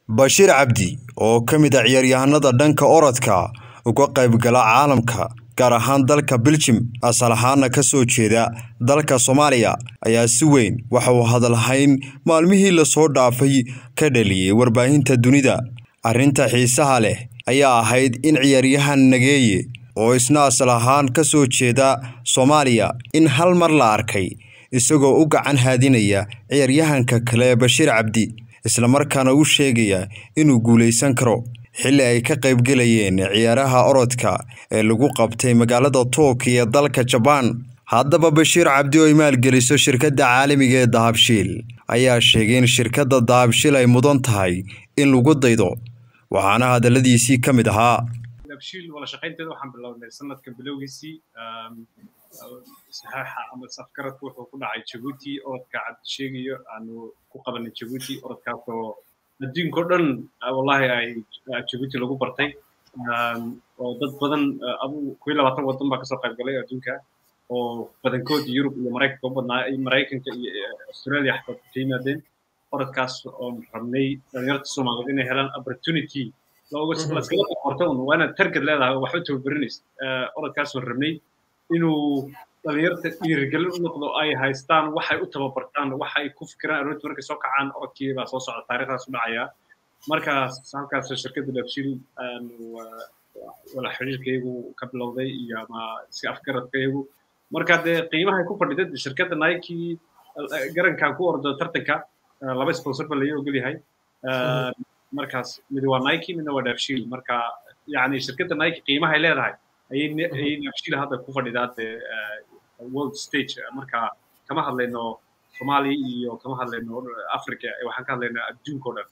Bashiir Cabdi oo ka mid ah ciyaaryahanada dhanka orodka uga qaybgala caalamka gaar ahaan dalka Belgium asal ahaana ka soo jeeda dalka Soomaaliya ayaa si weyn waxa uu hadalhayn maalmihii la soo dhaafay ka dhaliyay warbaahinta dunida arrinta xiisaha leh ayaa ahayd in ciyaaryahan Nageeye oo isna asal ahaan ka soo jeeda Soomaaliya in hal mar la arkay isagoo u gacan haadinaya ciyaaryahanka kale Bashiir Cabdi isla markaana u sheegaya inuu guuleysan karo xilli ay ka qaybgalayeen ciyaaraha orodka ee lagu qabtay magaalada Tokyo ee dalka Japan haddaba Bashiir Cabdi oo ay maalgeliso shirkadda caalamiga ee Dahabshiil ayaa sheegay in shirkadda Dahabshiil ay mudan tahay in lagu daydo waxaana hadaladiisii ka mid ahaa dahabshiil wada shaqaynteeda waxaan bilownay sanadkan bilowgiisii saxaaxa ama safgaradku wuxuu ku dhacay jabuuti orodka cabdi sheegayo aanu ku qabanay jabuuti orodkaasoo adduunka o dhan wallahi ay jabuuti lagu bartay oo dad badan adu kuwi labaatan waddan baa kasoo qayb galay adduunka oo badankood yurub iyo maraykanka u badnaa maraykanka iyo australia xataa ka yimaadeen orodkaas oon rabnay dhalinyarta soomaaliyeed inay helaan opportunity laskala qorto un waa inaad targad leedahay waxba tababarinaysa orodkaasoo rabnay inuu dhalinyarta dhiirigelin u noqdo ay haystaan waxay u tababartaan waxay ku fikiraan aroortii markay soo kacaan orodkii baa soo socda taariikhdaas u dhacaya markaas halkaas shirkadda dabshiil wala xiriirkaygu ka bilowday iyo ama iska afgaradkaygu marka dee qiimahay ku fadhida shirkadda nike garankan ku ordo tartanka laba sponsor ba laga ogol yahay markaas mid waa nike midna waa dabshiil marka yani shirkadda nike qiimahay leedahay ayay dabshiil hadda ku fadhidaa dee world stage marka kama hadlayno soomaaliya iyo kama hadlayno africa waxaan ka hadlaynaa adduunka o dhan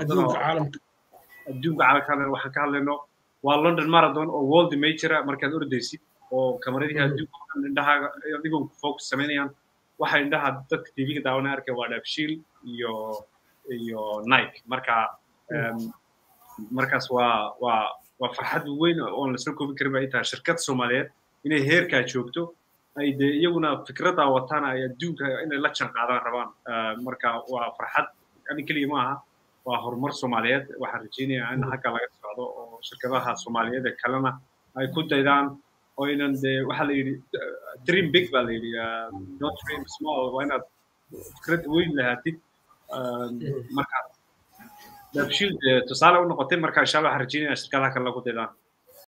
adduunka caalamka waxaan ka hadlayno waa london marathon oo world majora markaad ordaysid oo kamaradihii adduunka o dhan indhahaaga adigoon focus samaynayaan waxa indhaha dadka tv-ga daawanaya arkay waa dabshiil iyo iyo nike marka markaas waa waa waa farxad weyn oon lasoo koobi karin ba ay tahay shirkad soomaaliyeed inay heerkaa joogto ay dee iyaguna fikraddaa wataan ay adduunka inay la jan qaadaan rabaan marka waa farxad ani keliya ma aha waa horumar soomaaliyeed waxaan rajaynayaa in halka laga socdo oo shirkadaha soomaaliyeed ee kalena ay ku daydaan oo inan dee waxaa la yidhi dream big baa la yidhi not dream small waa inaad fikrad weyn lahaatid markaas dabshiil tusaale u noqotay marka insha allah waxaan rajaynaya shirkadaha kale lagu daydaan